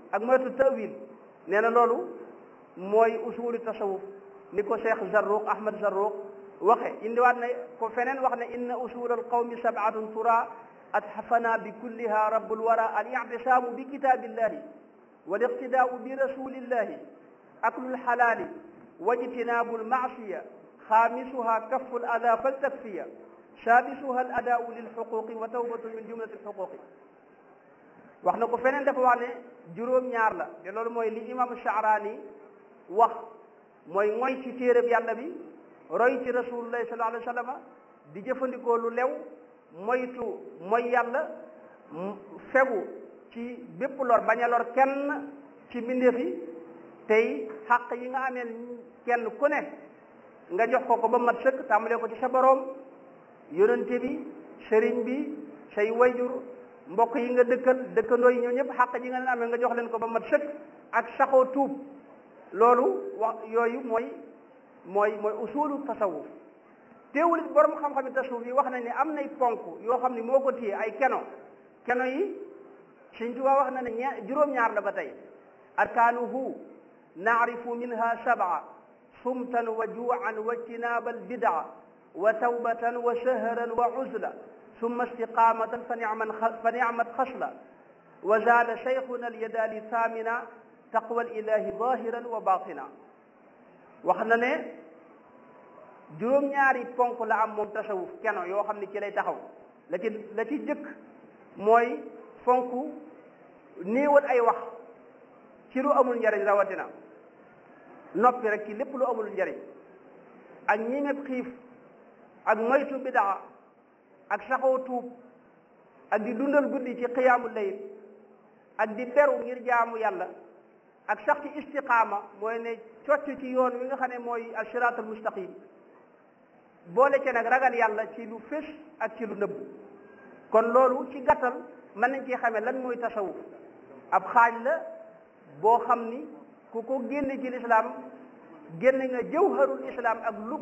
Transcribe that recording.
ak moytu tawil nee na loolu mooy usulu tasawuf ni ko cheikh Zarruq Ahmad Zarruq waxe indiwaat na ko feneen wax ne inna usul al qawmi sabatun tura atxafana bi kulliha rabbul wara al ictisaamu bi kitaabillahi wal iqtidaau bi rasulillahi aklul xalaali wajtinaabu lmaasiya xaamisuha kafu l ada faltakfiya saadisuha al adaau lilxuquqi wa tawbatu min jumlati lxuquqi wax na ko feneen dafa wax ne juróom-ñaar la te loolu mooy li imam Shaaraani wax mooy mooy ci téereb yàlla bi roy ci rasulullahi sallallahu alayhi wa sallam di jëfandikoo lu lew moytu mooy yàlla fegu ci bépp lor bañ a lor kenn ci mbindeef yi tey xàq yi nga amee kenn ku ne nga jox ko ko ba mat sëkk tàmbalee ko ci sa boroom yonente bi sëriñ bi say wayjur mbokk yi nga dëkkal dëkkandoo yi ñoo ñëpp xàq ji nga leen amee nga jox leen ko ba mat sëkk ak saxoo tuub loolu wax yooyu mooy mooy mooy usulu tasawuf teewul it borom xam-xami tasawuf yi wax nañ ne am nay ponk yoo xam ne moo ko téye ay keno keno yi Sëñ Tuubaa wax na ne ña juróom-ñaar la ba tey arkaanuhu naarifu minha sab'a sumtan wa juu'an wa ijtinaaba albidaa wa tawbatan wa shahran wa uzla summa istiqaamatan fa ni'man fa ni'mat xasla wa zaada cheikhuna alyadaali thamina taqwa alilahi zahiran wa batina wax na ne juróom-ñaari ponk la am moom tasawuf keno yoo xam ne ci lay taxaw la ci la ci jëkk mooy fonk néewal ay wax ci lu amul njariñ rawatina noppi rek ci lépp lu amul njariñ ak ñi nga xiif ak moytu bidaa ak saxoo tuub ak di dundal guddi ci xiyaamu layl ak di beru ngir jaamu yàlla ak sax ci istiqaama mooy ne cocc ci yoon wi nga xam ne mooy asiraatul mustaqim boole ci nag ragal yàlla ci lu fés ak ci lu nëbb kon loolu ci gàttal mën nañ ci xamee lan mooy tasawuf ab xaaj la boo xam ni ku ko génne ci lislaam génn nga jawharul islam ak lu